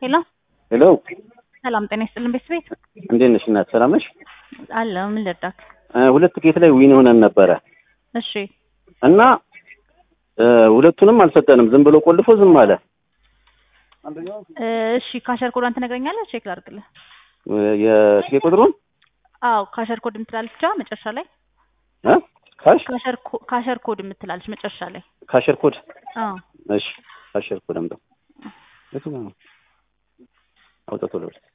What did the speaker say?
ሄሎ ሄሎ ሰላም ጤና ይስጥልን ቤተሰቤት እንዴት ነሽ እናት? ሰላም ነሽ? አለ ምን ልርዳክ? እ ሁለት ትኬት ላይ ዊን ሆነን ነበረ እሺ እና እ ሁለቱንም አልሰጠንም። ዝም ብሎ ቆልፎ ዝም አለ። እ እሺ ካሸር ኮዷን ትነግረኛለህ? ቼክ ላድርግልህ። እ የትኬት ቁጥሩን አዎ ካሸር ኮድ የምትላለች ብቻ መጨረሻ ላይ እ ካሽ ካሸር ኮ- ካሸር ኮድ የምትላለች መጨረሻ ላይ ካሸር ኮድ አዎ እሺ ካሸር ኮድ አምጣ። የቱ ጋር ነው? አውጣ ቶሎ በል